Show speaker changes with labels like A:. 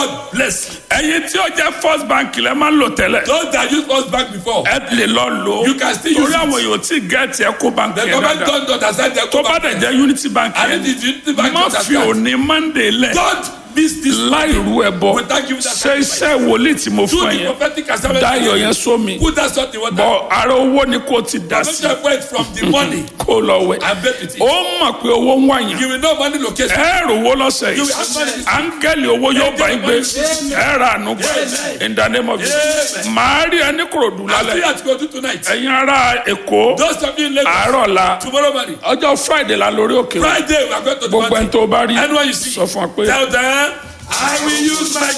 A: God bless you.
B: ẹ̀yin tí ó jẹ́ first bank lẹ́ máa ń lò tẹ́lẹ̀
A: Those that use first bank before,
B: ẹ lè lọ lò ó
A: You can still use
B: torí
A: it.
B: àwọn èèyàn tí gẹ̀ẹ́tì ẹ kó bank
A: the
B: yẹn
A: government
B: dáadáa
A: don't understand their
B: tó bá dẹ̀ jẹ́ unity bank
A: And
B: yẹn
A: it is unity bank
B: má
A: to
B: fi
A: understand.
B: òní monday lẹ̀
A: Don't miss this.
B: láì rú ẹ bọ
A: Without giving that
B: ṣe
A: sacrifice.
B: iṣẹ́ wòlíì tí mo
A: Do
B: fún ẹ
A: the
B: yẹn
A: prophetic assignment.
B: dáyọ̀ yẹn sómi
A: Put that salt in water.
B: bọ̀ ara owó ni kò ti dà
A: Don't
B: sí
A: just wait from the money
B: kó lọ wẹ̀
A: and bet with it.
B: ó mọ̀ pé owó ń wáyàn
A: You will know money location.
B: ẹ rò owó lọ́sẹ̀
A: You
B: yìí
A: will have money.
B: áńgẹ́lì owó yóò bá yín gbé ẹ ra àánú gbà in the name of Jesus màá rí ẹni kòròdú
A: I see
B: lálẹ́
A: that go do tonight.
B: ẹ̀yin ará èkó
A: Those of you in Lagos,
B: àárọ̀ la
A: tomorrow morning,
B: ọjọ́ friday la lórí òkè
A: Friday, we are going to the
B: gbogbo ẹni
A: mountain.
B: tó bá rí
A: Anyone you see,
B: sọ fún wa pé
A: tell them, I will use my